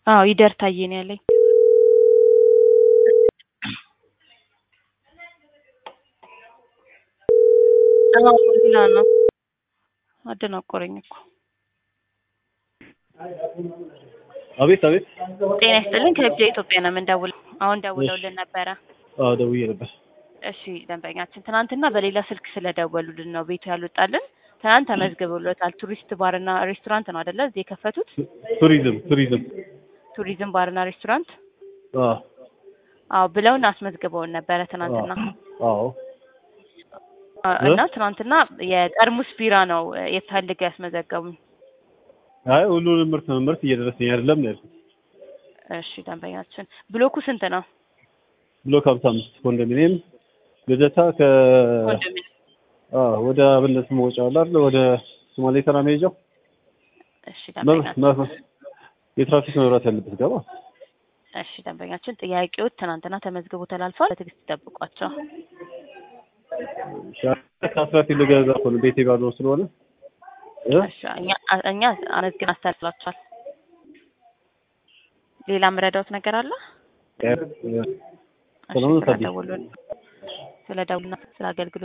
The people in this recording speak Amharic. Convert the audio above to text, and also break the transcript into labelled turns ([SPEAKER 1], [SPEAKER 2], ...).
[SPEAKER 1] አዎ ይደር ታዬ ነው ያለኝ። አዎ ሌላ ነው። አደናቆረኝ እኮ።
[SPEAKER 2] አቤት አቤት።
[SPEAKER 1] ጤና ይስጥልን ከብጃ ኢትዮጵያ ነው የምንደውለው። አሁን ደውለውልን ነበረ።
[SPEAKER 2] አዎ ደውዬ ነበር።
[SPEAKER 1] እሺ ደንበኛችን ትናንትና በሌላ ስልክ ስለደወሉልን ነው ቤቱ ያልወጣልን። ትናንት ተመዝግበውለታል። ቱሪስት ባርና ሬስቶራንት ነው አይደለ? እዚህ የከፈቱት
[SPEAKER 2] ቱሪዝም ቱሪዝም።
[SPEAKER 1] ቱሪዝም ባርና ሬስቶራንት
[SPEAKER 2] አዎ
[SPEAKER 1] አዎ ብለውን አስመዝግበውን ነበረ ትናንትና
[SPEAKER 2] አዎ
[SPEAKER 1] አ- እና ትናንትና የጠርሙስ ቢራ ነው የፈልገው ያስመዘገቡኝ።
[SPEAKER 2] አይ ሁሉንም ምርት ምርት እየደረሰኝ አይደለም ነው ያልኩት።
[SPEAKER 1] እሺ ደንበኛችን ብሎኩ ስንት ነው?
[SPEAKER 2] ብሎክ ሀምሳ አምስት ኮንዶሚኒየም ልደታ ከ
[SPEAKER 1] ኮንዶሚኒየም
[SPEAKER 2] አዎ ወደ አብነት መውጫ አለ አይደል? ወደ ሶማሌ ተራ መሄጃው
[SPEAKER 1] እሺ
[SPEAKER 2] መ-
[SPEAKER 1] ደንበኛችን
[SPEAKER 2] መ- የትራፊክ መብራት ያለበት ገባ።
[SPEAKER 1] እሺ ደንበኛችን ጥያቄዎች ትናንትና ተመዝግቦ ተላልፏል። በትዕግስት ይጠብቋቸው።
[SPEAKER 2] ከአስራት ልገዛ እኮ ነው ቤቴ ባዶ ስለሆነ እ?
[SPEAKER 1] እሺ እኛ እኛ አመዝግን አስተላልፏል። ሌላ ምረዳውት ነገር አለ?
[SPEAKER 2] እ-
[SPEAKER 1] እሺ
[SPEAKER 2] ሰላም ነው ታዲያ?
[SPEAKER 1] ስለደወሉልን ስለደውሉና ስለ አገልግሎት